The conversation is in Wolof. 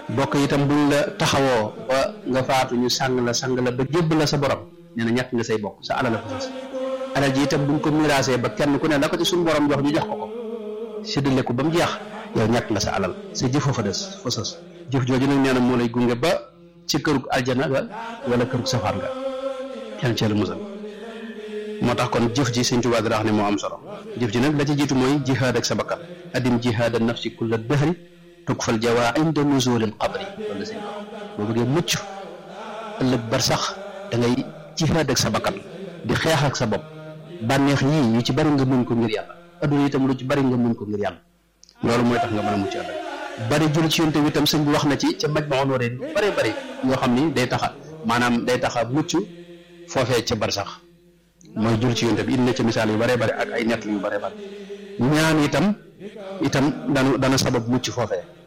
bokk itam buñ la taxawoo ba nga faatu ñu sàng la sang la ba jébb la sa borom nee na ñàkk nga say bokk sa alal la fa sës alal ji itam buñ ko miraasee ba kenn ku ne la ko ci suñu borom jox ñu jox ko ko séddale ko ba mu jeex yow ñàkk nga sa alal sa jëfoo fa des fa sës jëf jooju nag nee na moo lay gunge ba ci kërug aljana ga wala kërug safaan nga yàlla ci la musal moo tax kon jëf ji sëñ Tuubaa dara wax ne moo am solo jëf ji nag la ci jiitu mooy jihaad ak sa bakkan adim jihaad an nafsi kulla dahri tukfal jawaa inda nuzulil qabri wala sëñ boo bëggee mucc ëllëg bar sax da ngay jihaad ak sa bakkan di xeex ak sa bopp bànneex yii yu ci bari nga muñ ko ngir yàlla adduna itam lu ci bari nga muñ ko ngir yàlla loolu mooy tax nga mën a mucc ëllëg bari jul ci yonte bi itam sëñ bi wax na ci ca maj ma on waree bari bari yoo xam ni day taxa maanaam day taxa mucc foofee ca bar sax mooy jul ci yonte bi indi na ca misaal yu bare bare ak ay nett yu bare bare ñaan itam itam dana dana sabab mucc foofee